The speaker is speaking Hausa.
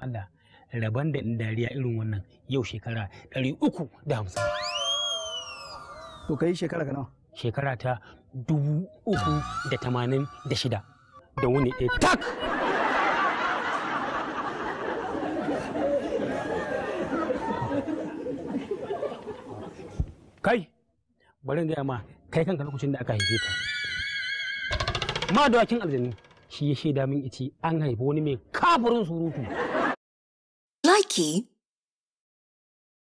Allah rabon da in dariya irin wannan yau shekara ɗari uku da hamsin To kai shekara ka nawa? shekara ta dubu uku da tamanin da shida da wuni ɗaya tak kai bari in gaya ma kai kanka lokacin da aka haife ka ma dawakin aljanu shi ya shaida min ici an haifi wani mai kafirin surutu Likey